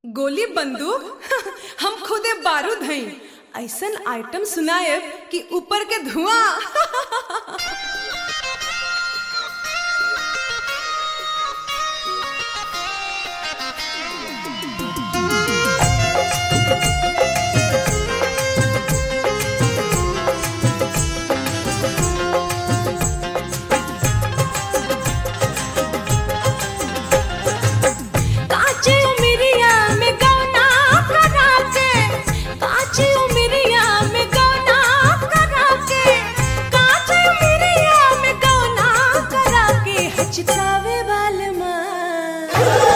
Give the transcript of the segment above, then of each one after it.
गोली बंदूक हम खुदे बारूद हई ऐसन आइटम सुनाएब कि ऊपर के धुआं काची उमिरिया में गौना करा के काची उमिरिया में गौना करा के काची उमिरिया में गौना करा के हचकावे बाल माँ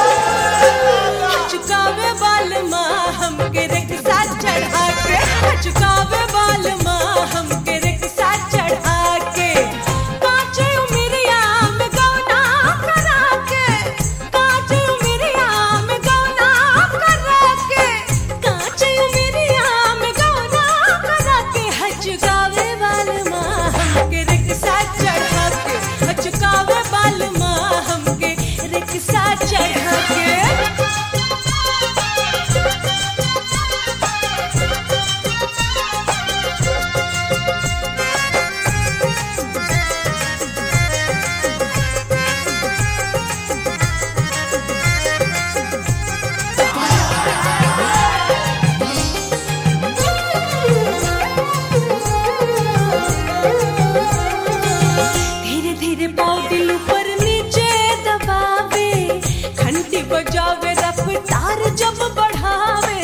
हचकावे बाल माँ हमके रिक्शा चढ़ा के हचकावे बाल माँ हमके रिक्शा चढ़ा के काची उमिरिया में गौना करा के काची उमिरिया में गौना करा के काची उमिरिया में गौना करा के हचकावे बाल माँ हमके रिक्शा चढ़ा के हचकावे बाल माँ हमके रिक्शा चढ़ा के धीरे धीरे पाँव दिल ऊपर नीचे दबावे घंटी बजावे रफ्तार जब बढ़ावे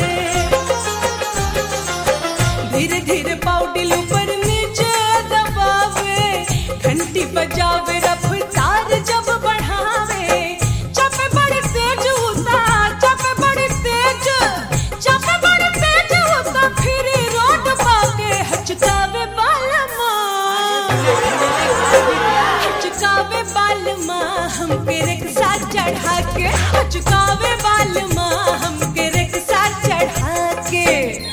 धीरे धीरे पाँव दिल ऊपर नीचे दबावे घंटी बजावे रफ्तार जब बढ़ावे चपे बड़ी तेज होता चपे बड़ी तेज चपे बड़ी तेज होता फिर रोड पाके हचकावे बालमा हचकावे बाल माँ हमके रिक्शा चढ़ा के हचकावे बाल माँ हमके रिक्शा चढ़ा के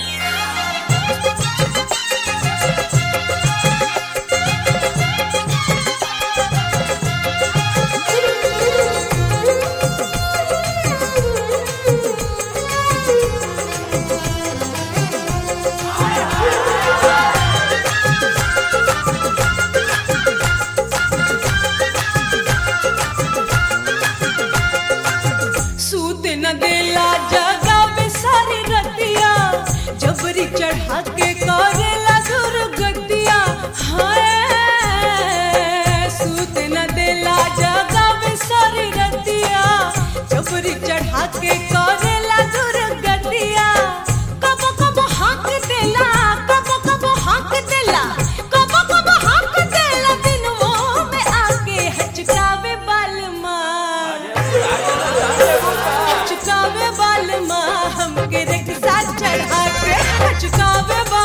सूत न देला जगावे सारी रतिया जबरी चढ़ा के करेला दुर्गतिया हाय सूत न देला जगावे सारी रतिया जबरी चढ़ा के करेला दुर्गतिया कब कब हाथ देला कब कब हाथ देला कब कब हाथ देला दिनों में आके हचकावे बाल माँ चुकावे बाल माँ हमके रिक्शा चढ़ा के चुकावे बाल